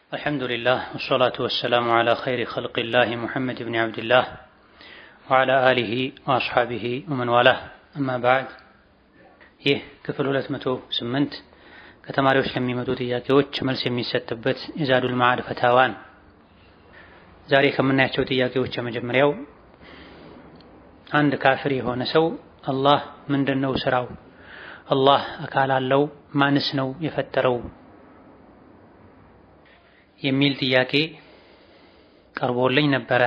الحمد لله والصلاة والسلام على خير خلق الله محمد بن عبد الله وعلى آله وأصحابه ومن والاه أما بعد ይህ ክፍል 208 ከተማሪዎች ለሚመጡ ጥያቄዎች መልስ የሚሰጥበት የዛዱል መዓድ ፈታዋን ዛሬ ከምናያቸው ጥያቄዎች የመጀመሪያው አንድ ካፍር የሆነ ሰው አላህ ምንድን ነው ስራው? አላህ አካል አለው? ማንስ ነው የፈጠረው? የሚል ጥያቄ ቀርቦልኝ ነበረ።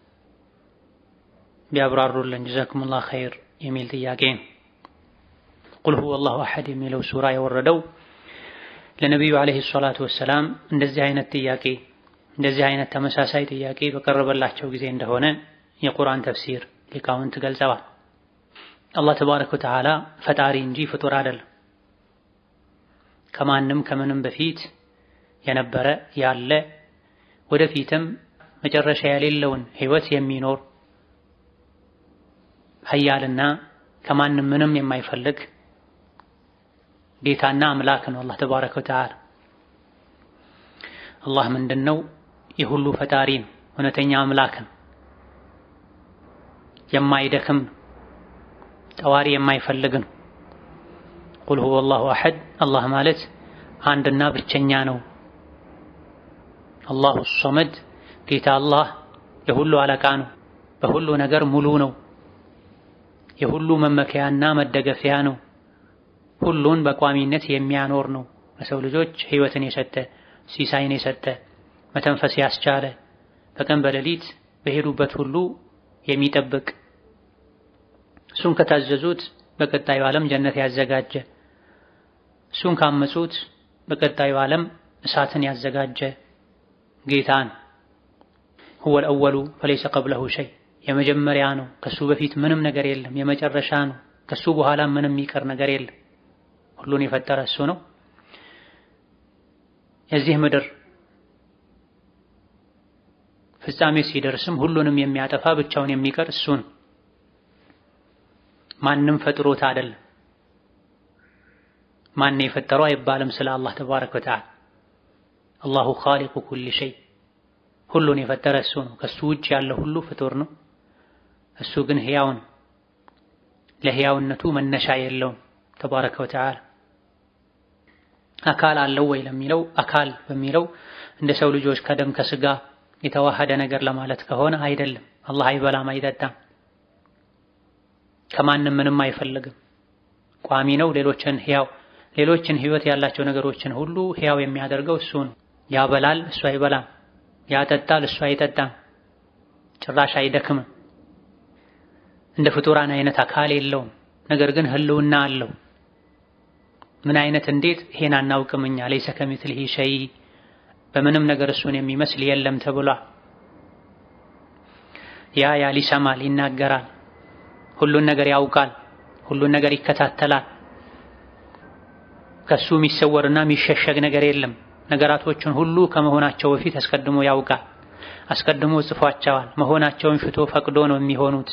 ቢያብራሩልን ጀዛኩሙላህ ኸይር የሚል ጥያቄ ቁል ሁወ አላሁ አሐድ የሚለው ሱራ የወረደው ለነቢዩ ዓለይሂ ሰላቱ ወሰላም እንደዚህ አይነት ጥያቄ እንደዚህ አይነት ተመሳሳይ ጥያቄ በቀረበላቸው ጊዜ እንደሆነ የቁርአን ተፍሲር ሊቃውንት ገልጸዋል። አላህ ተባረከ ወተዓላ ፈጣሪ እንጂ ፍጡር አይደለም። ከማንም ከምንም በፊት የነበረ ያለ ወደፊትም መጨረሻ የሌለውን ህይወት የሚኖር ሀያልና ከማንም ምንም የማይፈልግ ጌታና አምላክ ነው አላህ ተባረከ ወተዓላ። አላህ ምንድን ነው? የሁሉ ፈጣሪ ነው። እውነተኛ አምላክ ነው። የማይደክም ነው። ጠዋሪ የማይፈልግ ነው። ቁል ሁወ አላሁ አሐድ አላህ ማለት አንድና ብቸኛ ነው። አላሁ ሶመድ ጌታ አላህ የሁሉ አለቃ ነው። በሁሉ ነገር ሙሉ ነው። የሁሉ መመከያና መደገፊያ ነው። ሁሉን በቋሚነት የሚያኖር ነው። ለሰው ልጆች ህይወትን የሰጠ ሲሳይን የሰጠ መተንፈስ ያስቻለ በቀን በሌሊት በሄዱበት ሁሉ የሚጠብቅ እሱን ከታዘዙት በቀጣዩ ዓለም ጀነት ያዘጋጀ እሱን ካመጹት በቀጣዩ ዓለም እሳትን ያዘጋጀ ጌታን ሁወል አወሉ ፈለይሰ ቀብለሁ ሸይ የመጀመሪያ ነው። ከሱ በፊት ምንም ነገር የለም። የመጨረሻ ነው። ከሱ በኋላ ምንም የሚቀር ነገር የለም። ሁሉን የፈጠረ እሱ ነው። የዚህ ምድር ፍጻሜ ሲደርስም ሁሉንም የሚያጠፋ ብቻውን የሚቀር እሱ ነው። ማንም ፈጥሮት አይደለም። ማን የፈጠረው አይባልም ስለ አላህ ተባረከ ወተዓላ። አላሁ ኻሊቁ ኩሊ ሸይ ሁሉን የፈጠረ እሱ ነው። ከሱ ውጭ ያለ ሁሉ ፍጡር ነው። እሱ ግን ሕያው ነው። ለሕያውነቱ መነሻ የለውም ተባረከ ወተዓላ። አካል አለው ወይ ለሚለው አካል በሚለው እንደ ሰው ልጆች ከደም ከስጋ የተዋሃደ ነገር ለማለት ከሆነ አይደለም። አላህ አይበላም፣ አይጠጣም፣ ከማንም ምንም አይፈልግም። ቋሚ ነው። ሌሎችን ሕያው ሌሎችን ህይወት ያላቸው ነገሮችን ሁሉ ሕያው የሚያደርገው እሱ ነው። ያበላል፣ እሱ አይበላም። ያጠጣል፣ እሱ አይጠጣም። ጭራሽ አይደክምም። እንደ ፍጡራን አይነት አካል የለውም። ነገር ግን ህልውና አለው። ምን አይነት እንዴት ይሄን አናውቅም እኛ። ለይሰ ከሚትሊሂ ሸይ በምንም ነገር እሱን የሚመስል የለም ተብሏል። ያያል፣ ይሰማል፣ ይናገራል፣ ሁሉን ነገር ያውቃል፣ ሁሉን ነገር ይከታተላል። ከሱ የሚሰወርና የሚሸሸግ ነገር የለም። ነገራቶችን ሁሉ ከመሆናቸው በፊት አስቀድሞ ያውቃል። አስቀድሞ ጽፏቸዋል። መሆናቸውን ሽቶ ፈቅዶ ነው የሚሆኑት።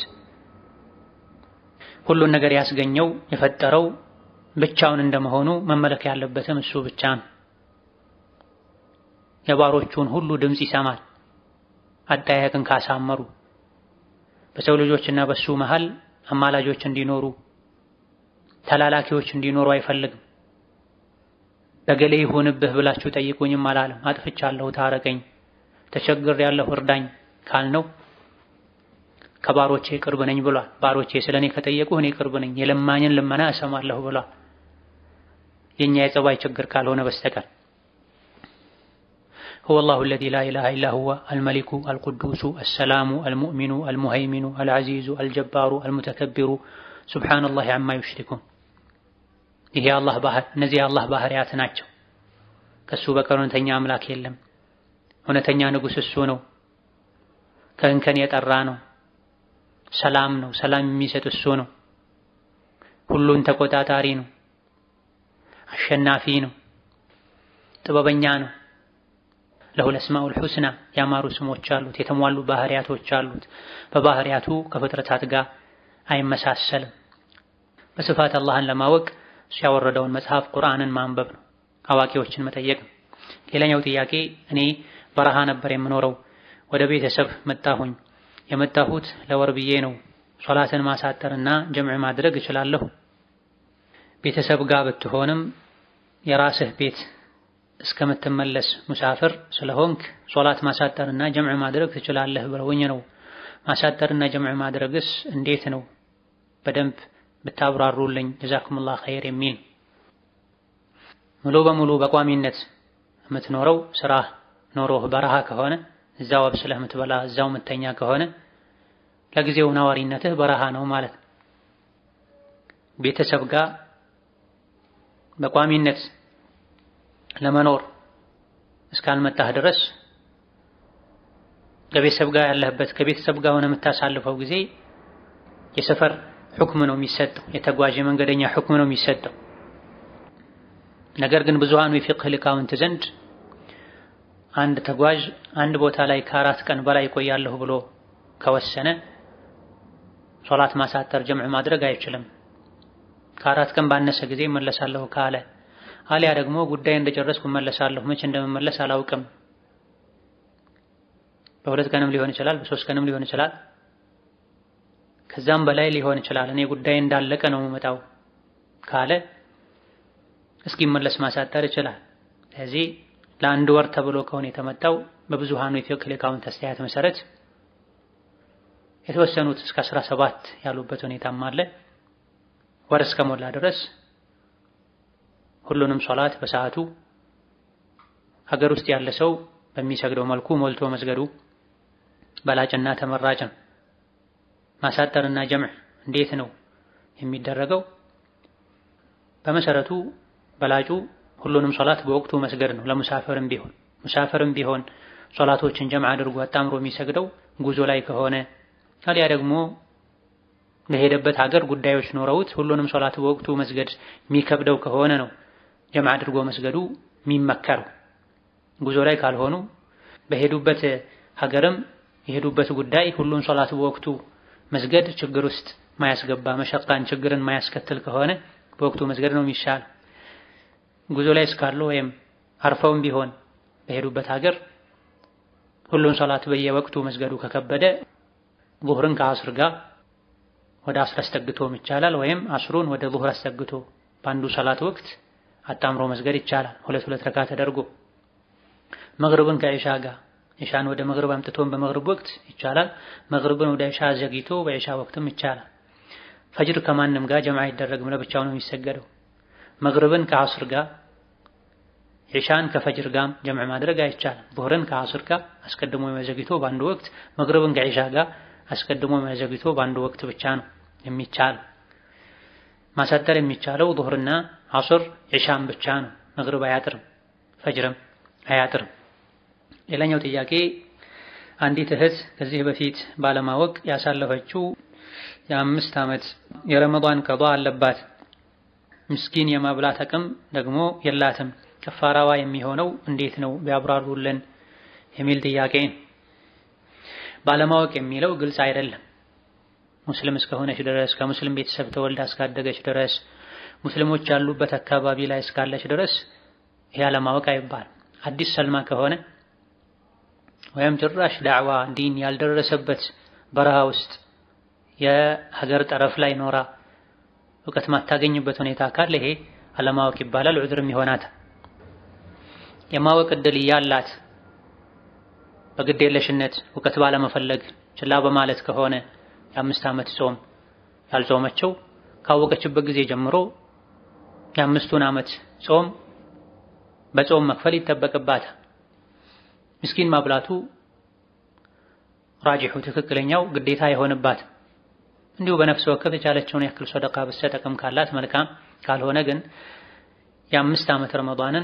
ሁሉን ነገር ያስገኘው የፈጠረው ብቻውን እንደመሆኑ መመለክ ያለበትም እሱ ብቻ ነው። የባሮቹን ሁሉ ድምፅ ይሰማል። አጠያየቅን ካሳመሩ በሰው ልጆችና በሱ መሃል አማላጆች እንዲኖሩ ተላላኪዎች እንዲኖሩ አይፈልግም። በገሌ ይሁንብህ ብላችሁ ጠይቁኝም አላለም። አጥፍቻለሁ፣ ታረቀኝ፣ ተቸግሬያለሁ፣ እርዳኝ ካልነው ከባሮቼ ቅርብ ነኝ ብሏል። ባሮቼ ስለኔ ከጠየቁ እኔ ቅርብ ነኝ፣ የለማኝን ልመና እሰማለሁ ብሏል። የኛ የጸባይ ችግር ካልሆነ በስተቀር هو الله الذي لا إله إلا هو الملك القدوس السلام المؤمن المهيمن العزيز الجبار المتكبر سبحان الله عما يشركون ይሄ አላህ ባህር እነዚህ የአላህ ባህሪያት ናቸው። ከሱ በቀር እውነተኛ አምላክ የለም። እውነተኛ ንጉሥ እሱ ነው። ከእንከን የጠራ ነው። ሰላም ነው። ሰላም የሚሰጥ እሱ ነው። ሁሉን ተቆጣጣሪ ነው። አሸናፊ ነው። ጥበበኛ ነው። ለሁል አስማኡል ሑስና ያማሩ ስሞች አሉት። የተሟሉ ባህሪያቶች አሉት። በባህሪያቱ ከፍጥረታት ጋር አይመሳሰልም። በስፋት አላህን ለማወቅ እሱ ያወረደውን መጽሐፍ ቁርአንን ማንበብ ነው። አዋቂዎችን መጠየቅ ነው። ሌላኛው ጥያቄ እኔ በረሃ ነበር የምኖረው፣ ወደ ቤተሰብ መጣሁኝ። የመጣሁት ለወር ብዬ ነው። ሶላትን ማሳጠርና ጀምዕ ማድረግ እችላለሁ? ቤተሰብ ጋር ብትሆንም የራስህ ቤት እስከምትመለስ ሙሳፍር ስለሆንክ ሶላት ማሳጠርና ጀምዕ ማድረግ ትችላለህ ብለውኝ ነው። ማሳጠርና ጀምዕ ማድረግስ እንዴት ነው? በደንብ ብታብራሩልኝ ጀዛኩሙላህ ኸይር የሚል ሙሉ በሙሉ በቋሚነት የምትኖረው ስራ ኖሮህ በረሃ ከሆነ እዛው አብስለህ የምትበላ እዛው የምተኛ ከሆነ ለጊዜው ነዋሪነትህ በረሃ ነው ማለት ነው። ቤተሰብ ጋር በቋሚነት ለመኖር እስካልመጣህ ድረስ ከቤተሰብ ጋር ያለህበት ከቤተሰብ ጋር ሆነ የምታሳልፈው ጊዜ የሰፈር ሁክም ነው የሚሰጠው፣ የተጓዥ የመንገደኛ ሁክም ነው የሚሰጠው። ነገር ግን ብዙሃኑ የፊቅህ ሊቃውንት ዘንድ አንድ ተጓዥ አንድ ቦታ ላይ ከአራት ቀን በላይ ይቆያለሁ ብሎ ከወሰነ ሶላት ማሳጠር ጀምዕ ማድረግ አይችልም። ከአራት ቀን ባነሰ ጊዜ እመለሳለሁ ካለ አሊያ ደግሞ ጉዳይ እንደጨረስኩ እመለሳለሁ፣ መቼ እንደምመለስ አላውቅም፣ በሁለት ቀንም ሊሆን ይችላል፣ በሶስት ቀንም ሊሆን ይችላል፣ ከዛም በላይ ሊሆን ይችላል፣ እኔ ጉዳይ እንዳለቀ ነው የምመጣው ካለ እስኪመለስ ማሳጠር ይችላል። ስለዚህ ለአንድ ወር ተብሎ ከሆነ የተመጣው በብዙሃኑ የፊቅህ ሊቃውንት አስተያየት መሰረት የተወሰኑት እስከ አስራ ሰባት ያሉበት ሁኔታም አለ። ወር እስከሞላ ድረስ ሁሉንም ሶላት በሰዓቱ ሀገር ውስጥ ያለ ሰው በሚሰግደው መልኩ ሞልቶ መስገዱ በላጭና ተመራጭ ነው። ማሳጠርና ጀምዕ እንዴት ነው የሚደረገው? በመሰረቱ በላጩ ሁሉንም ሶላት በወቅቱ መስገድ ነው። ለሙሳፈርም ቢሆን ሙሳፈርም ቢሆን ሶላቶችን ጀምዕ አድርጎ አጣምሮ የሚሰግደው ጉዞ ላይ ከሆነ ታዲያ ደግሞ በሄደበት ሀገር ጉዳዮች ኖረውት ሁሉንም ሶላት በወቅቱ መስገድ የሚከብደው ከሆነ ነው ጀምዕ አድርጎ መስገዱ የሚመከረው። ጉዞ ላይ ካልሆኑ በሄዱበት ሀገርም የሄዱበት ጉዳይ ሁሉን ሶላት በወቅቱ መስገድ ችግር ውስጥ ማያስገባ መሸቃን ችግርን ማያስከትል ከሆነ በወቅቱ መስገድ ነው የሚሻል። ጉዞ ላይ እስካሉ ወይም አርፈውም ቢሆን በሄዱበት ሀገር ሁሉን ሶላት በየወቅቱ መስገዱ ከከበደ ዙህርን ከአስር ጋር ወደ አስር አስጠግቶም ይቻላል። ወይም አስሩን ወደ ዙህር አስጠግቶ በአንዱ ሰላት ወቅት አጣምሮ መስገድ ይቻላል። ሁለት ሁለት ረካ ተደርጎ መግሪብን ከኢሻ ጋር ኢሻን ወደ መግሪብ አምጥቶን በመግሪብ ወቅት ይቻላል። መግሪብን ወደ ኢሻ ዘግይቶ በኢሻ ወቅትም ይቻላል። ፈጅር ከማንም ጋር ጀምዓ አይደረግም፣ ለብቻው ነው የሚሰገደው። መግሪብን ከአስር ጋር ኢሻን ከፈጅር ጋር ጀምዕ ማድረግ አይቻልም። ዙህርን ከአስር ጋር አስቀድሞ የሚያዘግይቶ በአንዱ ወቅት፣ መግሪብን ከኢሻ ጋር አስቀድሞ የሚያዘግይቶ በአንዱ ወቅት ብቻ ነው የሚቻል። ማሳጠር የሚቻለው ዙህርና አስር ኢሻን ብቻ ነው። መግሪብ አያጥርም፣ ፈጅርም አያጥርም። ሌላኛው ጥያቄ አንዲት እህት ከዚህ በፊት ባለማወቅ ያሳለፈችው የአምስት ዓመት የረመዷን ቀዷ አለባት። ምስኪን የማብላት አቅም ደግሞ የላትም። ከፋራዋ የሚሆነው እንዴት ነው ቢያብራሩልን የሚል ጥያቄ። ባለማወቅ የሚለው ግልጽ አይደለም። ሙስሊም እስከሆነች ድረስ ከሙስሊም ቤተሰብ ተወልዳ እስካደገች ድረስ ሙስሊሞች ያሉበት አካባቢ ላይ እስካለች ድረስ ይህ አለማወቅ አይባልም። አዲስ ሰልማ ከሆነ ወይም ጭራሽ ዳዕዋ ዲን ያልደረሰበት በረሃ ውስጥ የሀገር ጠረፍ ላይ ኖራ እውቀት ማታገኝበት ሁኔታ ካለ ይሄ አለማወቅ ይባላል። ዑድርም ይሆናት። የማወቅ እድል እያላት በግዴለሽነት እውቀት ባለመፈለግ ችላ በማለት ከሆነ የአምስት ዓመት ጾም ያልጾመችው ካወቀችበት ጊዜ ጀምሮ የአምስቱን ዓመት ጾም በጾም መክፈል ይጠበቅባታል። ምስኪን ማብላቱ ራጂሑ ትክክለኛው ግዴታ አይሆንባትም። እንዲሁ በነፍስ ወከፍ የቻለችውን ያክል ሰደቃ ብትሰጥ አቅም ካላት መልካም፣ ካልሆነ ግን የአምስት ዓመት ረመዷንን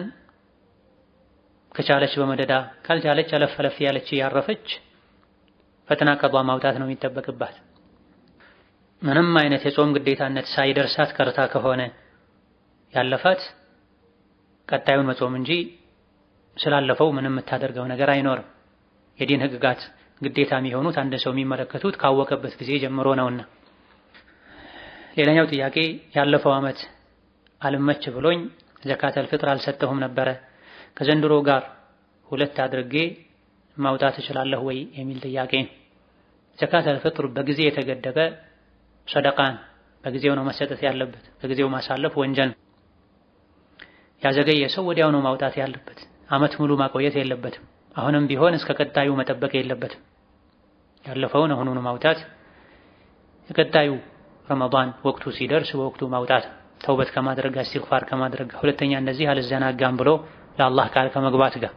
ከቻለች በመደዳ ካልቻለች አለፍ አለፍ ያለች ያረፈች ፈተና ቀዷ ማውጣት ነው የሚጠበቅባት። ምንም አይነት የጾም ግዴታነት ሳይደርሳት ቀርታ ከሆነ ያለፋት ቀጣዩን መጾም እንጂ ስላለፈው ምንም የምታደርገው ነገር አይኖርም። የዲን ህግጋት ግዴታ የሚሆኑት አንድ ሰው የሚመለከቱት ካወቀበት ጊዜ ጀምሮ ነውና። ሌላኛው ጥያቄ ያለፈው ዓመት አልመች ብሎኝ ዘካተል ፍጥር አልሰጠሁም ነበረ ከዘንድሮ ጋር ሁለት አድርጌ ማውጣት እችላለሁ ወይ የሚል ጥያቄ ነው። ዘካተል ፊጥር በጊዜ የተገደበ ሰደቃን በጊዜው ነው መሰጠት ያለበት። በጊዜው ማሳለፍ ወንጀል ነው። ያዘገየ ሰው ወዲያው ነው ማውጣት ያለበት። ዓመት ሙሉ ማቆየት የለበትም። አሁንም ቢሆን እስከ ቀጣዩ መጠበቅ የለበትም። ያለፈውን አሁኑኑ ማውጣት፣ የቀጣዩ ረመዳን ወቅቱ ሲደርስ በወቅቱ ማውጣት፣ ተውበት ከማድረግ ጋር ኢስቲግፋር ከማድረግ ጋር፣ ሁለተኛ እንደዚህ አልዘናጋም ብሎ ለአላህ ቃል ከመግባት ጋር።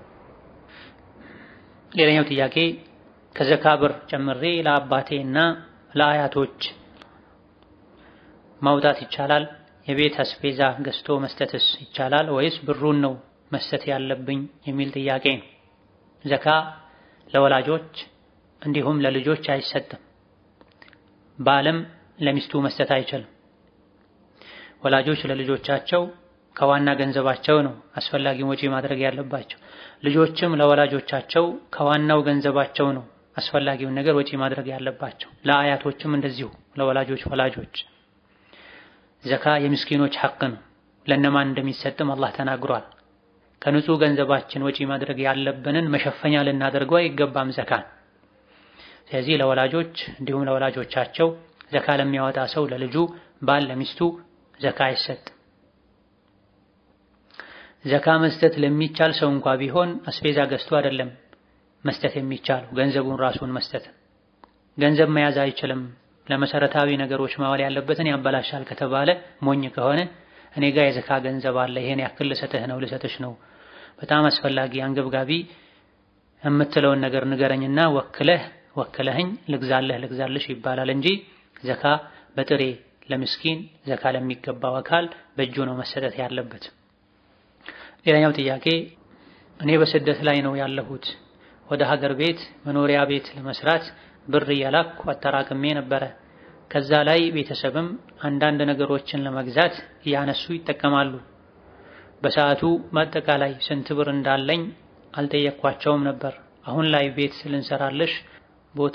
ሌላኛው ጥያቄ ከዘካ ብር ጨምሬ ለአባቴና ለአያቶች ማውጣት ይቻላል? የቤት አስቤዛ ገዝቶ መስጠትስ ይቻላል ወይስ ብሩን ነው መስጠት ያለብኝ የሚል ጥያቄ ነው። ዘካ ለወላጆች እንዲሁም ለልጆች አይሰጥም። ባልም ለሚስቱ መስጠት አይችልም። ወላጆች ለልጆቻቸው ከዋና ገንዘባቸው ነው አስፈላጊውን ወጪ ማድረግ ያለባቸው። ልጆችም ለወላጆቻቸው ከዋናው ገንዘባቸው ነው አስፈላጊውን ነገር ወጪ ማድረግ ያለባቸው። ለአያቶችም እንደዚሁ ለወላጆች ወላጆች ዘካ የምስኪኖች ሐቅ ነው። ለእነማን እንደሚሰጥም አላህ ተናግሯል። ከንጹህ ገንዘባችን ወጪ ማድረግ ያለብንን መሸፈኛ ልናደርገው አይገባም ዘካን። ስለዚህ ለወላጆች እንዲሁም ለወላጆቻቸው ዘካ ለሚያወጣ ሰው ለልጁ፣ ባል ለሚስቱ ዘካ አይሰጥም። ዘካ መስጠት ለሚቻል ሰው እንኳ ቢሆን አስቤዛ ገዝቶ አይደለም መስጠት የሚቻለው ገንዘቡን ራሱን መስጠት። ገንዘብ መያዝ አይችልም ለመሰረታዊ ነገሮች ማዋል ያለበትን ያበላሻል ከተባለ ሞኝ ከሆነ እኔ ጋር የዘካ ገንዘብ አለ ይሄን ያክል ልሰጥህ ነው ልሰጥሽ ነው በጣም አስፈላጊ አንገብጋቢ የምትለውን ነገር ንገረኝና ወክለህ ወክለህኝ ልግዛለህ ልግዛልሽ ይባላል እንጂ ዘካ በጥሬ ለምስኪን ዘካ ለሚገባው አካል በእጁ ነው መሰጠት ያለበት። ሌላኛው ጥያቄ እኔ በስደት ላይ ነው ያለሁት ወደ ሀገር ቤት መኖሪያ ቤት ለመስራት ብር እያላኩ አጠራቅሜ ነበረ። ከዛ ላይ ቤተሰብም አንዳንድ ነገሮችን ለመግዛት እያነሱ ይጠቀማሉ። በሰዓቱ በአጠቃላይ ስንት ብር እንዳለኝ አልጠየኳቸውም ነበር። አሁን ላይ ቤት ልንሰራለሽ ቦታ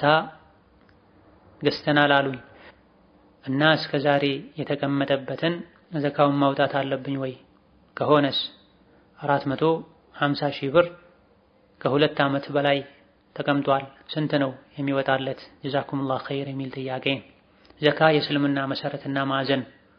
ገዝተናል አሉኝ እና እስከ ዛሬ የተቀመጠበትን ዘካውን ማውጣት አለብኝ ወይ? ከሆነስ አራት መቶ ሀምሳ ሺህ ብር ከሁለት ዓመት በላይ ተቀምጧል። ስንት ነው የሚወጣለት? ጀዛኩሙላህ ኸይር የሚል ጥያቄ። ዘካ የእስልምና መሰረትና ማዕዘን።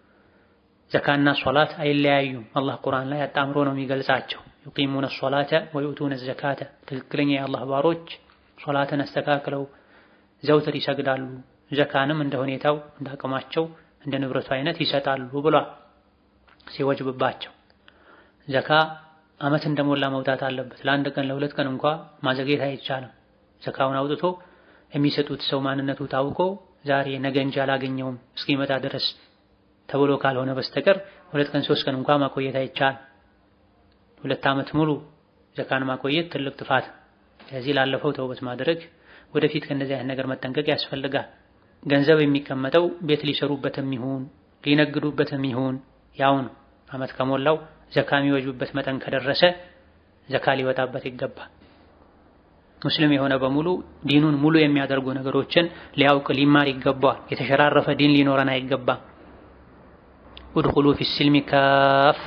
ዘካና ሶላት አይለያዩም። አላህ ቁርአን ላይ አጣምሮ ነው የሚገልጻቸው። ዩቂሙነ ሶላተ ወዩቱነ ዘካተ። ትክክለኛ የአላህ ባሮች ሶላትን አስተካክለው ዘውትር ይሰግዳሉ፣ ዘካንም እንደ ሁኔታው እንደ አቅማቸው እንደ ንብረቱ አይነት ይሰጣሉ ብሏል ሲወጅብባቸው። ዘካ ዓመት እንደሞላ መውጣት አለበት። ለአንድ ቀን ለሁለት ቀን እንኳ ማዘግየት አይቻልም። ዘካውን አውጥቶ የሚሰጡት ሰው ማንነቱ ታውቆ ዛሬ ነገ እንጂ አላገኘውም እስኪመጣ ድረስ ተብሎ ካልሆነ በስተቀር ሁለት ቀን ሶስት ቀን እንኳ ማቆየት አይቻልም። ሁለት ዓመት ሙሉ ዘካን ማቆየት ትልቅ ጥፋት። ስለዚህ ላለፈው ተውበት ማድረግ፣ ወደፊት ከእንደዚህ አይነት ነገር መጠንቀቅ ያስፈልጋል። ገንዘብ የሚቀመጠው ቤት ሊሰሩበትም ይሁን ሊነግዱበትም ይሁን ያው ነው። ዓመት ከሞላው ዘካ የሚወጅብበት መጠን ከደረሰ ዘካ ሊወጣበት ይገባል። ሙስሊም የሆነ በሙሉ ዲኑን ሙሉ የሚያደርጉ ነገሮችን ሊያውቅ ሊማር ይገባዋል። የተሸራረፈ ዲን ሊኖረን አይገባም። ኡድኹሉ ፊስልሚ ካፋ፣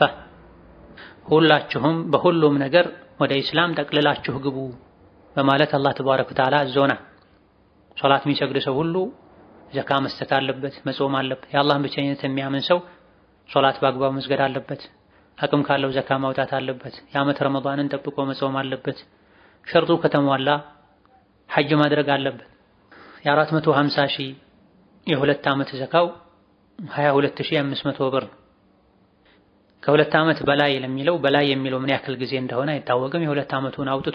ሁላችሁም በሁሉም ነገር ወደ ኢስላም ጠቅልላችሁ ግቡ በማለት አላህ ተባረከ ወተዓላ አዞና። ሶላት የሚሰግድ ሰው ሁሉ ዘካ መስጠት አለበት፣ መጾም አለበት። የአላህን ብቸኝነት የሚያምን ሰው ሶላት በአግባቡ መስገድ አለበት። አቅም ካለው ዘካ ማውጣት አለበት። የዓመት ረመዳንን ጠብቆ መጾም አለበት። ሸርጡ ከተሟላ ሐጅ ማድረግ አለበት። የአራት መቶ ሀምሳ ሺህ የሁለት ዓመት ዘካው ሀያ ሁለት ሺህ አምስት መቶ ብር ከሁለት ዓመት በላይ ለሚለው በላይ የሚለው ምን ያክል ጊዜ እንደሆነ አይታወቅም። የሁለት ዓመቱን አውጥቶ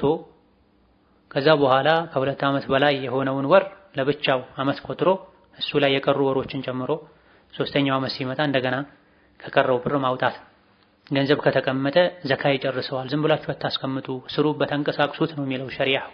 ከዛ በኋላ ከሁለት ዓመት በላይ የሆነውን ወር ለብቻው ዓመት ቆጥሮ እሱ ላይ የቀሩ ወሮችን ጨምሮ ሶስተኛው ዓመት ሲመጣ እንደገና ከቀረው ብር ማውጣት። ገንዘብ ከተቀመጠ ዘካ ይጨርሰዋል። ዝም ብላችሁ አታስቀምጡ፣ ስሩበት፣ አንቀሳቅሱት ነው የሚለው ሸሪዓው።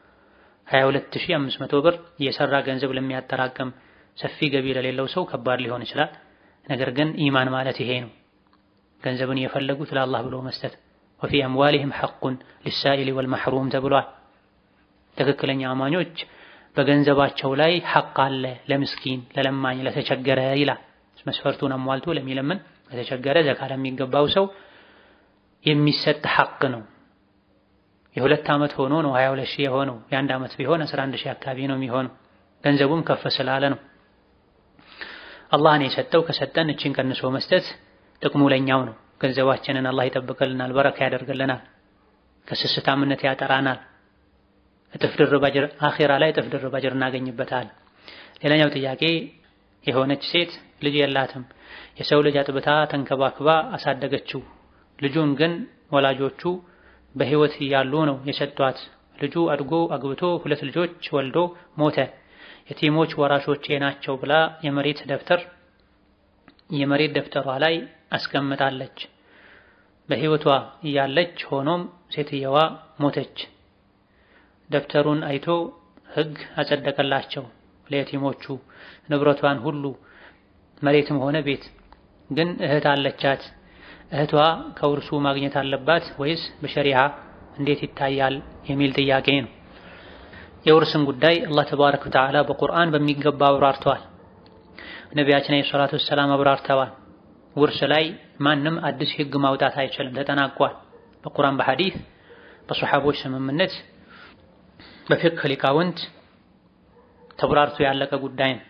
22500 ብር የሰራ ገንዘብ ለሚያጠራቅም ሰፊ ገቢ ለሌለው ሰው ከባድ ሊሆን ይችላል። ነገር ግን ኢማን ማለት ይሄ ነው። ገንዘብን የፈለጉት ለአላህ ብሎ መስጠት። ወፊ አምዋሊሂም ሐቁን ሊሳኢሊ ወልመሕሩም ተብሏል። ትክክለኛ አማኞች በገንዘባቸው ላይ ሐቅ አለ፣ ለምስኪን፣ ለለማኝ፣ ለተቸገረ ይላል። መስፈርቱን አሟልቶ ለሚለምን ለተቸገረ ዘካ ለሚገባው ሰው የሚሰጥ ሐቅ ነው። የሁለት ዓመት ሆኖ ነው 22 ሺህ የሆነው። የአንድ ዓመት ቢሆን 11 ሺህ አካባቢ ነው የሚሆነው። ገንዘቡም ከፍ ስላለ ነው። አላህን የሰጠው ከሰጠን እችን ቀንሶ መስጠት ጥቅሙ ለኛው ነው። ገንዘባችንን አላህ ይጠብቅልናል፣ በረካ ያደርግልናል፣ ከስስታምነት ያጠራናል። እጥፍ ድርብ አጅር አኺራ ላይ እጥፍ ድርብ አጅር እናገኝበታል። ሌላኛው ጥያቄ የሆነች ሴት ልጅ የላትም። የሰው ልጅ አጥብታ ተንከባክባ አሳደገችው። ልጁን ግን ወላጆቹ በሕይወት እያሉ ነው የሰጧት። ልጁ አድጎ አግብቶ ሁለት ልጆች ወልዶ ሞተ። የቲሞች ወራሾቼ ናቸው ብላ የመሬት ደብተር የመሬት ደብተሯ ላይ አስቀምጣለች። በሕይወቷ እያለች ሆኖም ሴትየዋ ሞተች። ደብተሩን አይቶ ሕግ አጸደቀላቸው ለየቲሞቹ ንብረቷን ሁሉ መሬትም ሆነ ቤት። ግን እህት አለቻት። እህቷ ከውርሱ ማግኘት አለባት ወይስ በሸሪዓ እንዴት ይታያል የሚል ጥያቄ ነው። የውርስን ጉዳይ አላህ ተባረከ ወተዓላ በቁርአን በሚገባ አብራርተዋል። ነቢያችን አለይሂ ሰላቱ ወሰላም አብራርተዋል። ውርስ ላይ ማንም አዲስ ህግ ማውጣት አይችልም፣ ተጠናቋል። በቁርአን በሐዲስ በሰሐቦች ስምምነት በፊቅህ ሊቃውንት ተብራርቶ ያለቀ ጉዳይ ነው።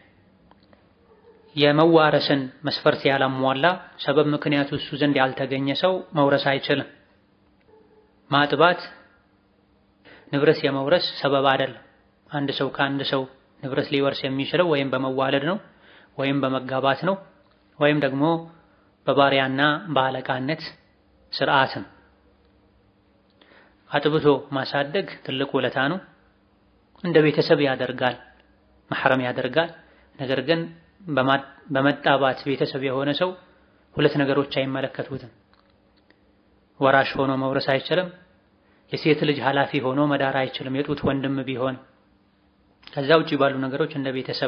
የመዋረስን መስፈርት ያላሟላ ሰበብ ምክንያቱ እሱ ዘንድ ያልተገኘ ሰው መውረስ አይችልም። ማጥባት ንብረት የመውረስ ሰበብ አይደለም። አንድ ሰው ከአንድ ሰው ንብረት ሊወርስ የሚችለው ወይም በመዋለድ ነው፣ ወይም በመጋባት ነው፣ ወይም ደግሞ በባሪያና በአለቃነት ስርዓት ነው። አጥብቶ ማሳደግ ትልቅ ውለታ ነው። እንደ ቤተሰብ ያደርጋል፣ መሐረም ያደርጋል። ነገር ግን በመጣባት ቤተሰብ የሆነ ሰው ሁለት ነገሮች አይመለከቱትም። ወራሽ ሆኖ መውረስ አይችልም። የሴት ልጅ ኃላፊ ሆኖ መዳር አይችልም፣ የጡት ወንድም ቢሆን። ከዛ ውጪ ባሉ ነገሮች እንደ ቤተሰብ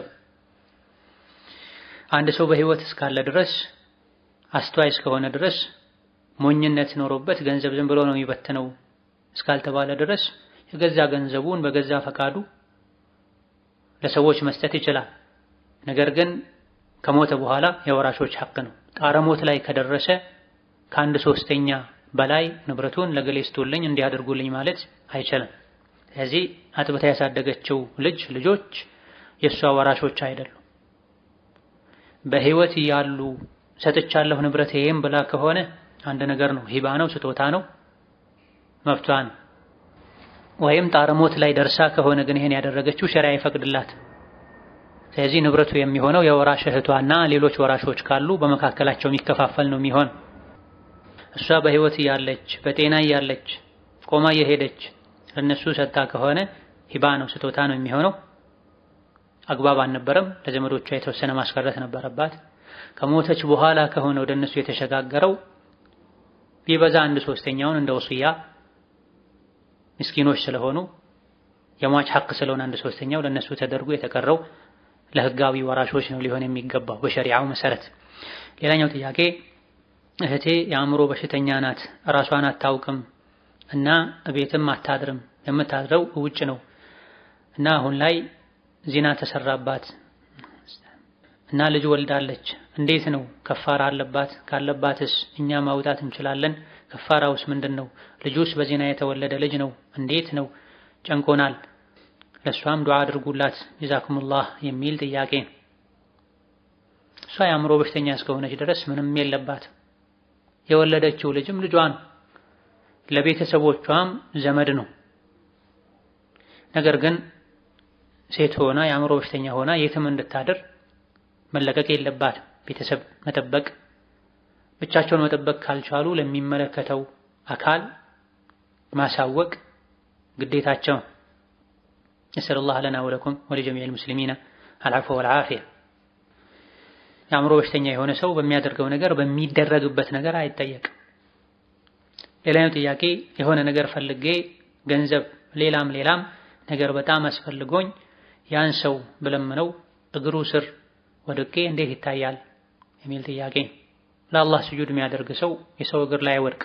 አንድ ሰው በህይወት እስካለ ድረስ አስተዋይ እስከሆነ ድረስ ሞኝነት ኖሮበት ገንዘብ ዝም ብሎ ነው የሚበትነው እስካልተባለ ድረስ የገዛ ገንዘቡን በገዛ ፈቃዱ ለሰዎች መስጠት ይችላል። ነገር ግን ከሞተ በኋላ የወራሾች ሐቅ ነው። ጣረ ሞት ላይ ከደረሰ ከአንድ ሶስተኛ በላይ ንብረቱን ለገሌ ስጡልኝ እንዲያደርጉልኝ ማለት አይችልም። ስለዚህ አጥብታ ያሳደገችው ልጅ ልጆች የእሷ ወራሾች አይደሉም። በህይወት እያሉ ሰጥቻለሁ ንብረቴም ብላ ከሆነ አንድ ነገር ነው፣ ሂባ ነው፣ ስጦታ ነው፣ መብቷ ነው። ወይም ጣረ ሞት ላይ ደርሳ ከሆነ ግን ይሄን ያደረገችው ሸሪዓ ይፈቅድላት። ስለዚህ ንብረቱ የሚሆነው የወራሽ እህቷና ሌሎች ወራሾች ካሉ በመካከላቸው የሚከፋፈል ነው የሚሆን። እሷ በህይወት እያለች በጤና እያለች ቆማ እየሄደች ለነሱ ሰጥታ ከሆነ ሂባ ነው፣ ስጦታ ነው የሚሆነው። አግባብ አልነበረም። ለዘመዶቿ የተወሰነ ማስቀረት ነበረባት። ከሞተች በኋላ ከሆነ ወደ እነሱ የተሸጋገረው ቢበዛ አንድ ሶስተኛውን እንደ ወስያ ምስኪኖች ስለሆኑ የሟች ሐቅ ስለሆነ አንድ ሶስተኛው ለነሱ ተደርጎ የተቀረው ለህጋዊ ወራሾች ነው ሊሆን የሚገባው በሸሪዓው መሰረት። ሌላኛው ጥያቄ እህቴ የአእምሮ በሽተኛ ናት፣ ራሷን አታውቅም እና ቤትም አታድርም። የምታድረው ውጭ ነው እና አሁን ላይ ዚና ተሰራባት እና ልጅ ወልዳለች። እንዴት ነው ከፋራ አለባት? ካለባትስ እኛ ማውጣት እንችላለን? ከፋራውስ ምንድን ነው? ልጁስ በዚና የተወለደ ልጅ ነው። እንዴት ነው? ጨንቆናል። ለእሷም ዱዓ አድርጉላት ጀዛኩሙላህ የሚል ጥያቄ ነው። እሷ የአእምሮ በሽተኛ እስከሆነች ድረስ ምንም የለባት። የወለደችው ልጅም ልጇ ነው፣ ለቤተሰቦቿም ዘመድ ነው። ነገር ግን ሴት ሆና የአእምሮ በሽተኛ ሆና የትም እንድታድር መለቀቅ የለባት። ቤተሰብ መጠበቅ ብቻቸውን መጠበቅ ካልቻሉ ለሚመለከተው አካል ማሳወቅ ግዴታቸው። ነስአሉላህ ለና ወለኩም ወለጀሚዕል ሙስሊሚና አልዐፍወ ወልዓፊያ። የአእምሮ በሽተኛ የሆነ ሰው በሚያደርገው ነገር በሚደረግበት ነገር አይጠየቅም። ሌላኛው ጥያቄ የሆነ ነገር ፈልጌ ገንዘብ፣ ሌላም ሌላም ነገር በጣም አስፈልጎኝ ያን ሰው ብለምነው እግሩ ስር ወድቄ እንዴት ይታያል የሚል ጥያቄ። ለአላህ ስጁድ የሚያደርግ ሰው የሰው እግር ላይ አይወድቅ።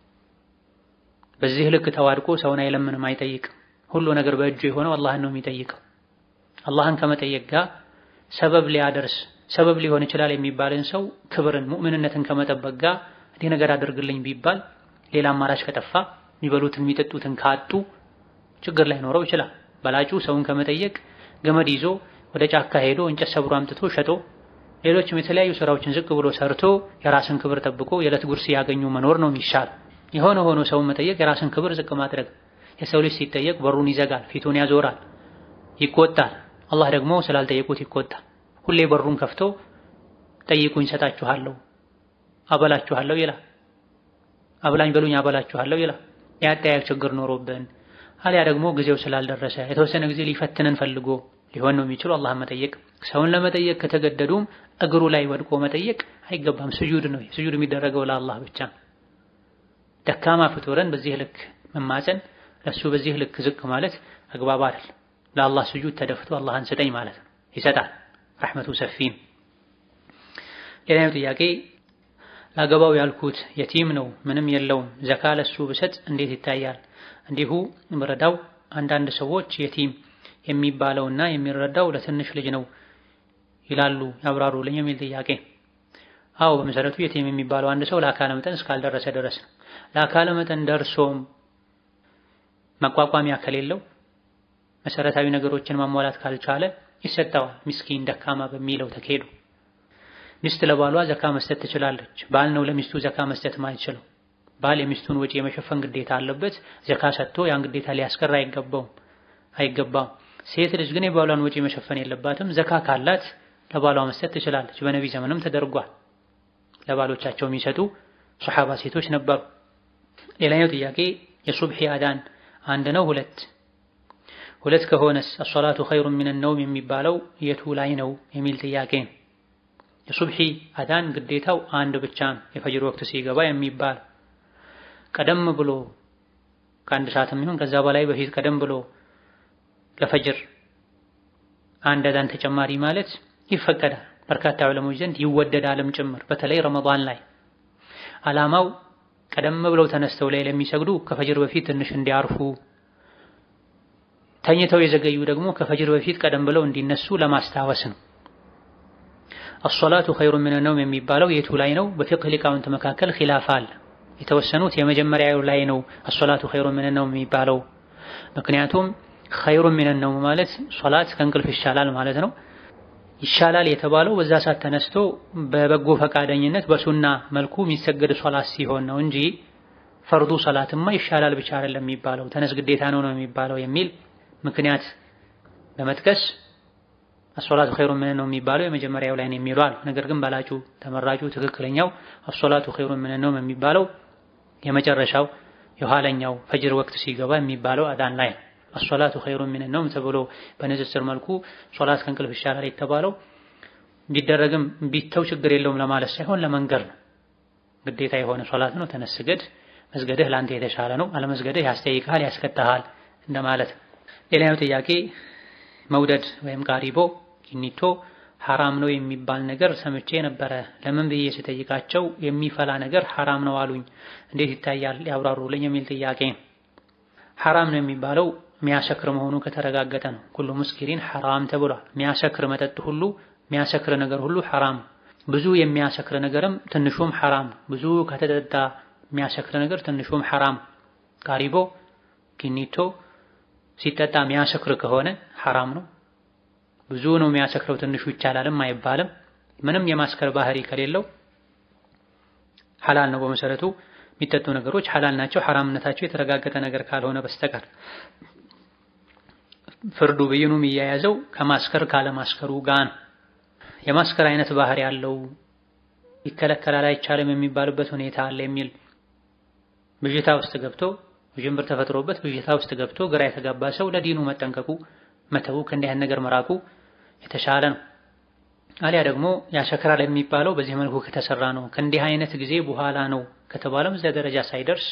በዚህ ልክ ተዋድቆ ሰውን አይለምንም፣ አይጠይቅም። ሁሉ ነገር በእጁ የሆነው አላህን ነው የሚጠይቀው። አላህን ከመጠየቅ ጋር ሰበብ ሊያደርስ ሰበብ ሊሆን ይችላል የሚባልን ሰው ክብርን፣ ሙእምንነትን ከመጠበቅ ጋር እንዲህ ነገር አድርግልኝ ቢባል ሌላ አማራጭ ከጠፋ የሚበሉትን የሚጠጡትን ካጡ ችግር ላይኖረው ይችላል። በላጩ ሰውን ከመጠየቅ ገመድ ይዞ ወደ ጫካ ሄዶ እንጨት ሰብሮ አምጥቶ ሸጦ ሌሎችም የተለያዩ ስራዎችን ዝቅ ብሎ ሰርቶ የራስን ክብር ጠብቆ የዕለት ጉርስ ያገኙ መኖር ነው የሚሻል። የሆነ ሆኖ ሰውን መጠየቅ የራስን ክብር ዝቅ ማድረግ። የሰው ልጅ ሲጠየቅ በሩን ይዘጋል፣ ፊቱን ያዞራል፣ ይቆጣል። አላህ ደግሞ ስላልጠየቁት ይቆጣል። ሁሌ በሩን ከፍቶ ጠይቁኝ ሰጣችኋለሁ፣ አበላችኋለሁ ይላል። አብላኝ በሉኝ አበላችኋለሁ ይላል። የአጠያየቅ ችግር ኖሮብን አሊያ ደግሞ ጊዜው ስላልደረሰ የተወሰነ ጊዜ ሊፈትነን ፈልጎ ሊሆን ነው የሚችለው። አላህን መጠየቅ ሰውን ለመጠየቅ ከተገደዱም እግሩ ላይ ወድቆ መጠየቅ አይገባም። ስጁድ ነው። ስጁድ የሚደረገው ለአላህ ብቻ። ደካማ ፍጡርን በዚህ ልክ መማፀን፣ ለሱ በዚህ ልክ ዝቅ ማለት አግባብ አይደል። ለአላህ ስጁድ ተደፍቶ አላህን ስጠኝ ማለት ነው። ይሰጣል፣ ረሕመቱ ሰፊም። ሌላኛው ጥያቄ ላገባው ያልኩት የቲም ነው፣ ምንም የለውም። ዘካ ለሱ ብሰጥ እንዴት ይታያል? እንዲሁ ምረዳው አንዳንድ ሰዎች የቲም የሚባለውና የሚረዳው ለትንሽ ልጅ ነው ይላሉ፣ ያብራሩልኝ የሚል ጥያቄ። አዎ በመሰረቱ የቲም የሚባለው አንድ ሰው ለአካለ መጠን እስካልደረሰ ድረስ ነው። ለአካለ መጠን ደርሶም መቋቋሚያ ከሌለው መሰረታዊ ነገሮችን ማሟላት ካልቻለ ይሰጠዋል። ምስኪን ደካማ በሚለው ተካሄዱ። ሚስት ለባሏ ዘካ መስጠት ትችላለች። ባል ነው ለሚስቱ ዘካ መስጠት ማይችለው። ባል የሚስቱን ወጪ የመሸፈን ግዴታ አለበት። ዘካ ሰጥቶ ያን ግዴታ ሊያስቀር አይገባውም አይገባም። ሴት ልጅ ግን የባሏን ወጪ መሸፈን የለባትም። ዘካ ካላት ለባሏ መስጠት ትችላለች። በነቢ ዘመንም ተደርጓል። ለባሎቻቸው የሚሰጡ ሶሐባ ሴቶች ነበሩ። ሌላኛው ጥያቄ የሱብሒ አዳን አንድ ነው ሁለት ሁለት ከሆነስ አሶላቱ ኸይሩን ሚነ ነውም የሚባለው የቱ ላይ ነው የሚል ጥያቄ ነው። የሱብሒ አዳን ግዴታው አንድ ብቻ ነው፣ የፈጅር ወቅት ሲገባ የሚባል ቀደም ብሎ ከአንድ ሰዓትም ይሁን ከዛ በላይ በፊት ቀደም ብሎ ለፈጅር አንድ አዳን ተጨማሪ ማለት ይፈቀዳል። በርካታ ዑለሞች ዘንድ ይወደዳልም ጭምር በተለይ ረመዳን ላይ ዓላማው ቀደም ብለው ተነስተው ላይ ለሚሰግዱ ከፈጅር በፊት ትንሽ እንዲያርፉ፣ ተኝተው የዘገዩ ደግሞ ከፈጅር በፊት ቀደም ብለው እንዲነሱ ለማስታወስ ነው። አሶላቱ ኸይሩን ሚነ ነውም የሚባለው የቱ ላይ ነው? በፊቅህ ሊቃውንት መካከል ኺላፍ አለ። የተወሰኑት የመጀመሪያው ላይ ነው አሶላቱ ኸይሩን ሚነ ነውም የሚባለው ምክንያቱም ኸይሩን ሚነ ነውም ማለት ሶላት ከእንቅልፍ ይሻላል ማለት ነው። ይሻላል የተባለው በዛ ሰዓት ተነስቶ በበጎ ፈቃደኝነት በሱና መልኩ የሚሰገድ ሶላት ሲሆን ነው እንጂ ፈርዱ ሶላትማ ይሻላል ብቻ አይደለም የሚባለው ተነስ ግዴታ ነው ነው የሚባለው የሚል ምክንያት በመጥቀስ አሶላቱ ኸይሩን ሚነ ነውም የሚባለው የመጀመሪያው ላይ ነው የሚሉ አሉ። ነገር ግን በላጩ ተመራጩ ትክክለኛው አሶላቱ ኸይሩን ሚነ ነውም የሚባለው የመጨረሻው የኋለኛው ፈጅር ወቅት ሲገባ የሚባለው አዳን ላይ ነው። አሶላቱ ኸይሩን ሚነ ነውም ተብሎ በንጽጽር መልኩ ሶላት ከእንቅልፍ ይሻላል የተባለው ቢደረግም ቢተው ችግር የለውም ለማለት ሳይሆን ለመንገር ነው። ግዴታ የሆነ ሶላት ነው፣ ተነስ ስገድ፣ መስገድህ ለአንተ የተሻለ ነው፣ አለመስገድህ ያስጠይቅሃል፣ ያስቀጣሃል እንደማለት ነው። ሌላኛው ጥያቄ መውደድ ወይም ቃሪቦ ኪኒቶ ሐራም ነው የሚባል ነገር ሰምቼ ነበረ። ለምን ብዬ ስጠይቃቸው የሚፈላ ነገር ሐራም ነው አሉኝ። እንዴት ይታያል ያብራሩልኝ የሚል ጥያቄ ሐራም ነው የሚባለው የሚያሰክር መሆኑ ከተረጋገጠ ነው። ኩሉ ሙስኪሪን ሐራም ተብሏል። የሚያሰክር መጠጥ ሁሉ የሚያሰክር ነገር ሁሉ ሐራም፣ ብዙ የሚያሰክር ነገርም ትንሹም ሐራም። ብዙ ከተጠጣ የሚያሰክር ነገር ትንሹም ሐራም። ቃሪቦ ኪኒቶ ሲጠጣ የሚያሰክር ከሆነ ሐራም ነው። ብዙ ነው የሚያሰክረው ትንሹ ይቻላልም አይባልም። ምንም የማስከር ባህሪ ከሌለው ሐላል ነው በመሰረቱ የሚጠጡ ነገሮች ሐላል ናቸው። ሐራምነታቸው የተረጋገጠ ነገር ካልሆነ በስተቀር ፍርዱ ብይኑ የሚያያዘው ከማስከር ካለማስከሩ ጋር ነው። የማስከር አይነት ባህሪ ያለው ይከለከላል አይቻልም የሚባልበት ሁኔታ አለ የሚል ብዥታ ውስጥ ገብቶ ውዥንብር ተፈጥሮበት ብዥታ ውስጥ ገብቶ ግራ የተጋባ ሰው ለዲኑ መጠንቀቁ መተው ከእንዲህ አይነት ነገር መራቁ የተሻለ ነው። አሊያ ደግሞ ያሰክራል የሚባለው በዚህ መልኩ ከተሰራ ነው ከእንዲህ አይነት ጊዜ በኋላ ነው ከተባለም እዚያ ደረጃ ሳይደርስ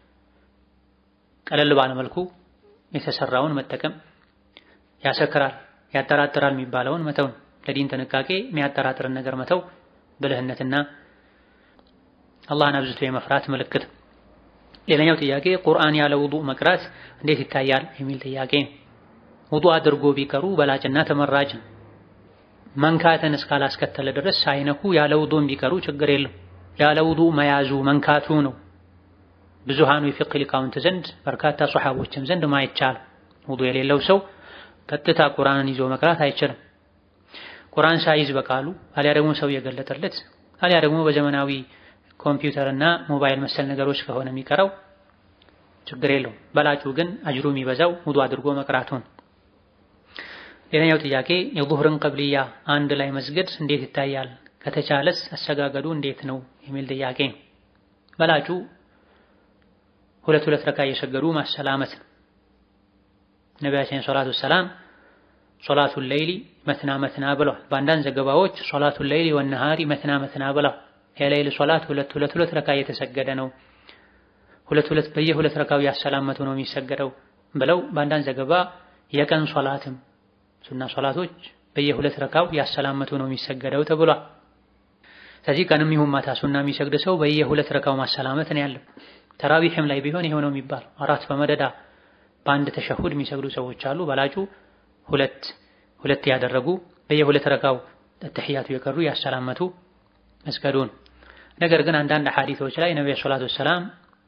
ቀለል ባለ መልኩ የተሰራውን መጠቀም ያሰክራል፣ ያጠራጥራል የሚባለውን መተው ነው። ለዲን ጥንቃቄ የሚያጠራጥርን ነገር መተው ብልህነትና አላህን አብዝቶ የመፍራት ምልክት። ሌላኛው ጥያቄ ቁርአን ያለ ውዱእ መቅራት እንዴት ይታያል የሚል ጥያቄ። ውዱእ አድርጎ ቢቀሩ በላጭና ተመራጭ ነው። መንካትን እስካላስከተለ ድረስ ሳይነኩ ያለ ውዱእ ቢቀሩ ችግር የለም። ያለ ውዱእ መያዙ መንካቱ ነው ብዙሃኑ የፊቅህ ሊቃውንት ዘንድ በርካታ ሶሐቦችም ዘንድ ማይቻል ውዱእ የሌለው ሰው ቀጥታ ቁርአንን ይዞ መቅራት አይችልም። ቁርአን ሳይዝ በቃሉ አሊያ ደግሞ ሰው የገለጠለት አሊያ ደግሞ በዘመናዊ ኮምፒውተር እና ሞባይል መሰል ነገሮች ከሆነ የሚቀረው ችግር የለውም። በላጩ ግን አጅሩ የሚበዛው ውዱእ አድርጎ መቅራቱን። ሌላኛው ጥያቄ የዙህርን ቀብልያ አንድ ላይ መስገድ እንዴት ይታያል? ከተቻለስ አሰጋገዱ እንዴት ነው የሚል ጥያቄ ነው። በላጩ ሁለት ሁለት ረካ እየሰገዱ ማሰላመት ነው። ነቢያችን ሰላቱ ሰላም ሶላቱል ሌይሊ መትና መትና ብለዋል። በአንዳንድ ዘገባዎች ሶላቱል ሌይሊ ወነሃሪ መትና መትና ብለዋል። የሌይል ሶላት ሁለት ሁለት ሁለት ረካ እየተሰገደ ነው፣ ሁለት ሁለት በየሁለት ረካው ያሰላመቱ ነው የሚሰገደው ብለው በአንዳንድ ዘገባ የቀን ሶላትም ሱና ሶላቶች በየሁለት ረካው ያሰላመቱ ነው የሚሰገደው ተብሏል። ስለዚህ ቀንም ይሁን ማታ ሱና የሚሰግድ ሰው በየሁለት ረካው ማሰላመት ነው ያለው። ተራዊሕም ላይ ቢሆን ይሄው ነው የሚባል አራት በመደዳ በአንድ ተሸሁድ የሚሰግዱ ሰዎች አሉ። በላጩ ሁለት ሁለት ያደረጉ በየሁለት ረካው ተህያቱ የቀሩ ያሰላመቱ መስገዱን። ነገር ግን አንዳንድ ሐዲሶች ላይ ነብዩ ሰለላሁ ዐለይሂ ወሰለም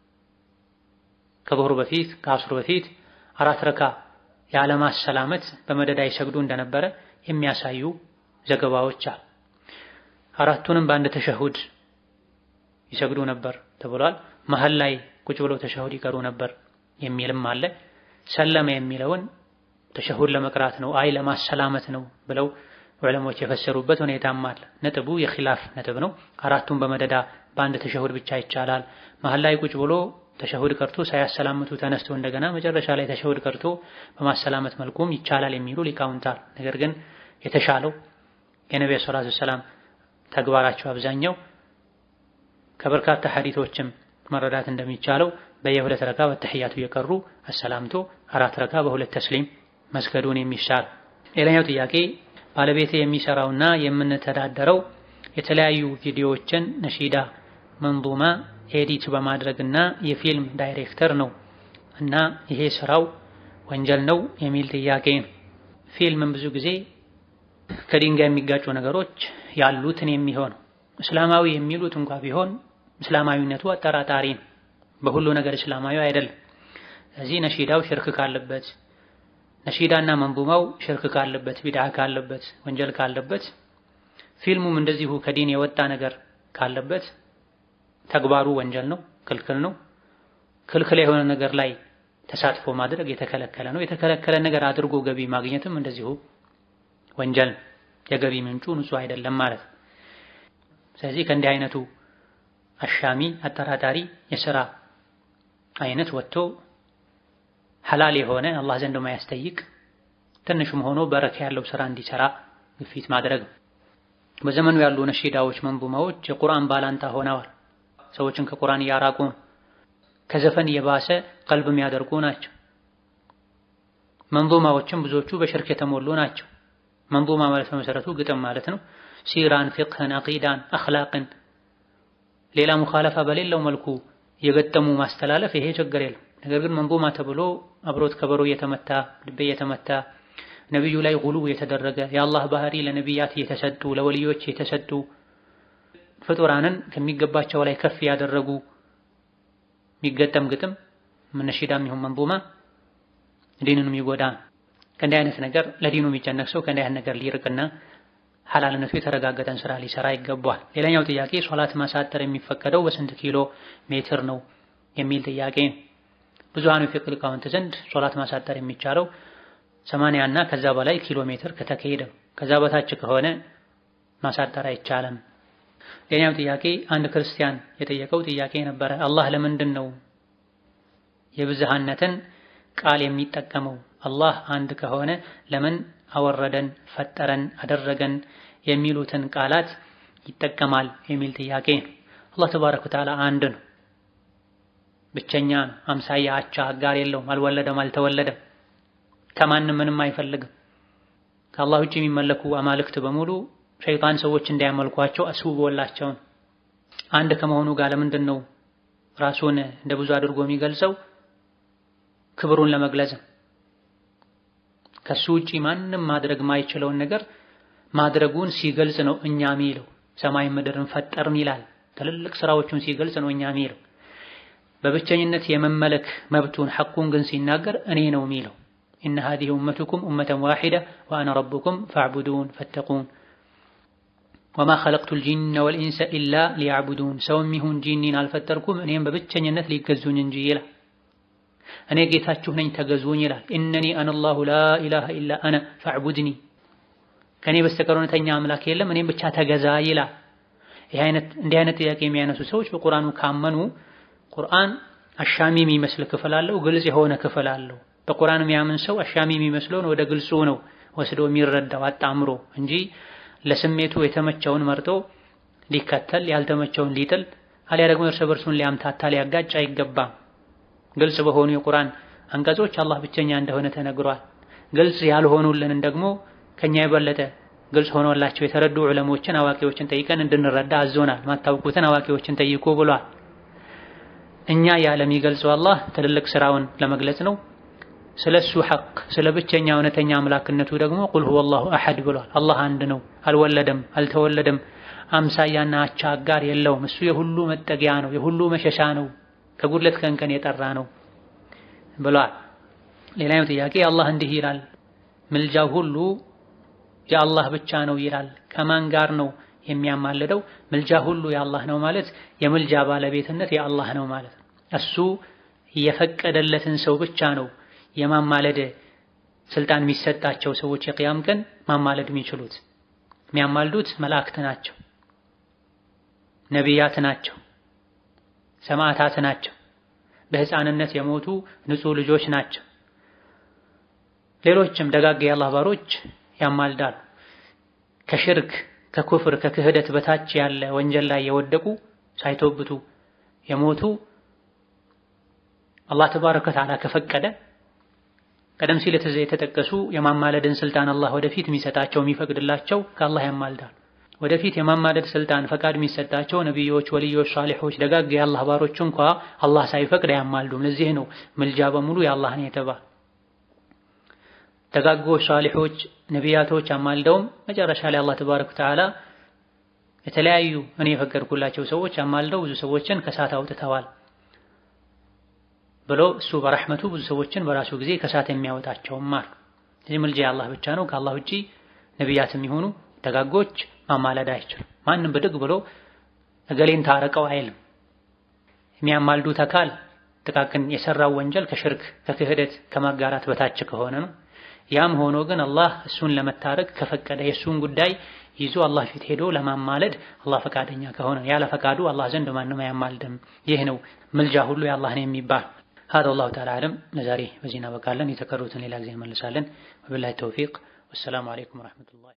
ከዙህር በፊት ከአስር በፊት አራት ረካ ያለማሰላመት በመደዳ ይሰግዱ እንደነበረ የሚያሳዩ ዘገባዎች አሉ። አራቱንም በአንድ ተሸሁድ ይሰግዱ ነበር ተብሏል። መሀል ላይ ቁጭ ብለው ተሸሁድ ይቀሩ ነበር የሚልም አለ። ሰለመ የሚለውን ተሸሁድ ለመቅራት ነው አይ ለማሰላመት ነው ብለው ዑለሞች የፈሰሩበት ሁኔታም አለ። ነጥቡ የኺላፍ ነጥብ ነው። አራቱን በመደዳ በአንድ ተሸሁድ ብቻ ይቻላል። መሀል ላይ ቁጭ ብሎ ተሸሁድ ቀርቶ ሳያሰላምቱ ተነስቶ እንደገና መጨረሻ ላይ ተሸሁድ ቀርቶ በማሰላመት መልኩም ይቻላል የሚሉ ሊቃውንታል። ነገር ግን የተሻለው የነቢዩ ሰለላሁ ዐለይሂ ወሰለም ተግባራቸው አብዛኛው ከበርካታ ሐዲቶችም መረዳት እንደሚቻለው በየሁለት ረካ በተህያቱ የቀሩ አሰላምቶ አራት ረካ በሁለት ተስሊም መስገዱን የሚሻል። ሌላኛው ጥያቄ ባለቤቴ የሚሰራውና የምንተዳደረው የተለያዩ ቪዲዮዎችን ነሺዳ፣ መንዙማ ኤዲት በማድረግና የፊልም ዳይሬክተር ነው እና ይሄ ስራው ወንጀል ነው የሚል ጥያቄ ነው። ፊልምን ብዙ ጊዜ ከድንጋይ የሚጋጩ ነገሮች ያሉትን የሚሆን እስላማዊ የሚሉት እንኳ ቢሆን እስላማዊነቱ አጠራጣሪ ነው። በሁሉ ነገር እስላማዊ አይደለም። ስለዚህ ነሺዳው ሽርክ ካለበት ነሺዳና መንዙማው ሽርክ ካለበት ቢድዓ ካለበት ወንጀል ካለበት ፊልሙም እንደዚሁ ከዲን የወጣ ነገር ካለበት ተግባሩ ወንጀል ነው፣ ክልክል ነው። ክልክል የሆነ ነገር ላይ ተሳትፎ ማድረግ የተከለከለ ነው። የተከለከለ ነገር አድርጎ ገቢ ማግኘትም እንደዚሁ ወንጀል ነው። የገቢ ምንጩ ንጹህ አይደለም ማለት ነው። ስለዚህ ከእንዲህ አይነቱ አሻሚ አጠራጣሪ የሥራ አይነት ወጥቶ ሐላል የሆነ አላህ ዘንድ ማያስጠይቅ ትንሽም ሆኖ በረካ ያለው ስራ እንዲሰራ ግፊት ማድረግ ነው። በዘመኑ ያሉ ነሺዳዎች፣ መንዙማዎች የቁርአን ባላንጣ ሆነዋል። ሰዎችን ከቁርአን እያራቁ ነው። ከዘፈን የባሰ ቀልብ የሚያደርጉ ናቸው። መንዙማዎችም ብዙዎቹ በሽርክ የተሞሉ ናቸው። መንዙማ ማለት በመሰረቱ ግጥም ማለት ነው። ሲራን፣ ፊቅህን፣ አቂዳን፣ አኽላቅን ሌላ ሙኻለፋ በሌለው መልኩ የገጠሙ ማስተላለፍ ይሄ ችግር የለም። ነገር ግን መንዙማ ተብሎ አብሮት ከበሮ እየተመታ ልቤ እየተመታ ነቢዩ ላይ ጉሉ የተደረገ የአላህ ባህሪ ለነቢያት የተሰጡ ለወልዮች የተሰጡ ፍጡራንን ከሚገባቸው ላይ ከፍ ያደረጉ የሚገጠም ግጥም ነሺዳም ይሁን መንዙማ ዲኑን የሚጎዳ ከእንዲህ አይነት ነገር ለዲኑ የሚጨነቅ ሰው ከእንዲህ አይነት ነገር ሊርቅና ሐላልነቱ የተረጋገጠን ስራ ሊሰራ ይገባል። ሌላኛው ጥያቄ ሶላት ማሳጠር የሚፈቀደው በስንት ኪሎ ሜትር ነው የሚል ጥያቄ ነው። ብዙሃኑ የፊቅህ ሊቃውንት ዘንድ ሶላት ማሳጠር የሚቻለው ሰማንያ እና ከዛ በላይ ኪሎ ሜትር ከተካሄደ ነው። ከዛ በታች ከሆነ ማሳጠር አይቻልም። ሌላኛው ጥያቄ አንድ ክርስቲያን የጠየቀው ጥያቄ ነበረ። አላህ ለምንድን ነው የብዝሃነትን ቃል የሚጠቀመው? አላህ አንድ ከሆነ ለምን አወረደን፣ ፈጠረን፣ አደረገን የሚሉትን ቃላት ይጠቀማል የሚል ጥያቄ ነው። አላህ ተባረከ ወተዓላ አንድ ነው፣ ብቸኛ ነው፣ አምሳያ አቻ አጋር የለውም፣ አልወለደም፣ አልተወለደም፣ ከማንም ምንም አይፈልግም። ከአላህ ውጭ የሚመለኩ አማልክት በሙሉ ሸይጣን ሰዎች እንዳያመልኳቸው አስውቦላቸውን አንድ ከመሆኑ ጋር ለምንድን ነው ራሱን እንደ ብዙ አድርጎ የሚገልጸው? ክብሩን ለመግለጽ ከሱ ውጪ ማንም ማድረግ ማይችለውን ነገር ማድረጉን ሲገልጽ ነው እኛ ሚለው። ሰማይ ምድርን ፈጠርን ይላል። ትልልቅ ስራዎቹን ሲገልጽ ነው እኛ ሚለው። በብቸኝነት የመመለክ መብቱን ሐቁን ግን ሲናገር እኔ ነው የሚለው ኢነ ሃዚሂ ኡመቱኩም ኡመተን ዋሂደ ወአነ ረቡኩም ፈዕቡዱን ፈተቁን ወማ ኸለቅቱል ጂነ ወልኢንሰ ኢላ ሊያዕቡዱን ሰውም ይሁን ጂኒን አልፈጠርኩም እኔም በብቸኝነት ሊገዙኝ እንጂ ይላል። እኔ ጌታችሁ ነኝ ተገዙኝ ይላል። ኢነኒ አነላሁ ላ ኢላሃ ኢላ አነ ፈዕቡድኒ ከእኔ በስተቀር እውነተኛ አምላክ የለም እኔም ብቻ ተገዛ ይላል። እንዲህ አይነት ጥያቄ የሚያነሱ ሰዎች በቁርአኑ ካመኑ ቁርአን አሻሚ የሚመስል ክፍል አለው፣ ግልጽ የሆነ ክፍል አለው። በቁርአን የሚያምን ሰው አሻሚ የሚመስለውን ወደ ግልጹ ነው ወስዶ የሚረዳው አጣምሮ እንጂ ለስሜቱ የተመቸውን መርጦ ሊከተል ያልተመቸውን ሊጥል አሊያ ደግሞ እርስ በርሱን ሊያምታታ ሊያጋጭ አይገባም። ግልጽ በሆኑ የቁርአን አንቀጾች አላህ ብቸኛ እንደሆነ ተነግሯል። ግልጽ ያልሆኑልንን ደግሞ ከኛ የበለጠ ግልጽ ሆኖላቸው የተረዱ ዑለሞችን አዋቂዎችን ጠይቀን እንድንረዳ አዞናል። ማታውቁትን አዋቂዎችን ጠይቁ ብሏል። እኛ ያለ የሚገልጸው አላህ ትልልቅ ስራውን ለመግለጽ ነው። ስለሱ ሐቅ ስለ ብቸኛ እውነተኛ አምላክነቱ ደግሞ ቁል ሁወላሁ አሐድ ብሏል። አላህ አንድ ነው፣ አልወለደም፣ አልተወለደም፣ አምሳያና አቻ አጋር የለውም። እሱ የሁሉ መጠጊያ ነው፣ የሁሉ መሸሻ ነው፣ ከጉድለት ከእንከን የጠራ ነው ብሏል። ሌላኛው ጥያቄ አላህ እንዲህ ይላል፣ ምልጃው ሁሉ የአላህ ብቻ ነው ይላል። ከማን ጋር ነው የሚያማልደው? ምልጃ ሁሉ የአላህ ነው ማለት የምልጃ ባለቤትነት የአላህ ነው ማለት ነው። እሱ የፈቀደለትን ሰው ብቻ ነው የማማለድ ስልጣን የሚሰጣቸው ሰዎች የቅያም ቀን ማማለድ የሚችሉት የሚያማልዱት መላእክት ናቸው፣ ነቢያት ናቸው፣ ሰማዕታት ናቸው፣ በሕፃንነት የሞቱ ንጹህ ልጆች ናቸው። ሌሎችም ደጋግ የአላህ ባሮች ያማልዳሉ። ከሽርክ ከኩፍር ከክህደት በታች ያለ ወንጀል ላይ የወደቁ ሳይቶብቱ የሞቱ አላህ ተባረከ ወተዓላ ከፈቀደ ቀደም ሲል የተጠቀሱ የማማለድን ስልጣን አላህ ወደፊት የሚሰጣቸው የሚፈቅድላቸው ከአላህ ያማልዳሉ። ወደፊት የማማለድ ስልጣን ፈቃድ የሚሰጣቸው ነቢዮች፣ ወልዮች፣ ሳሊሖች ደጋግ የአላህ ባሮች እንኳ አላህ ሳይፈቅድ አያማልዱም። ለዚህ ነው ምልጃ በሙሉ የአላህ ነው የተባለ። ደጋጎች፣ ሳሊሖች፣ ነቢያቶች አማልደውም መጨረሻ ላይ አላህ ተባረከ ወተዓላ የተለያዩ እኔ የፈቀድኩላቸው ሰዎች አማልደው ብዙ ሰዎችን ከሳት አውጥተዋል ብሎ እሱ በረሕመቱ ብዙ ሰዎችን በራሱ ጊዜ ከሳት የሚያወጣቸውም አሉ። እዚህ ምልጃ የአላህ ብቻ ነው። ከአላህ ውጪ ነቢያት የሚሆኑ ደጋጎች ማማለድ አይችሉም። ማንም ብድግ ብሎ እገሌን ታረቀው አይልም። የሚያማልዱት አካል ጥቃቅን የሰራው ወንጀል ከሽርክ ከክህደት ከማጋራት በታች ከሆነ ነው። ያም ሆኖ ግን አላህ እሱን ለመታረቅ ከፈቀደ የእሱን ጉዳይ ይዞ አላህ ፊት ሄዶ ለማማለድ አላህ ፈቃደኛ ከሆነ ያለ ፈቃዱ አላህ ዘንድ ማንም አያማልድም። ይህ ነው ምልጃ ሁሉ የአላህ ነው የሚባል هذا والله تعالى أعلم لزاري وزينا وكالن يتكرروا ሌላ ጊዜ እንመልሳለን وبالله التوفيق والسلام عليكم ورحمة الله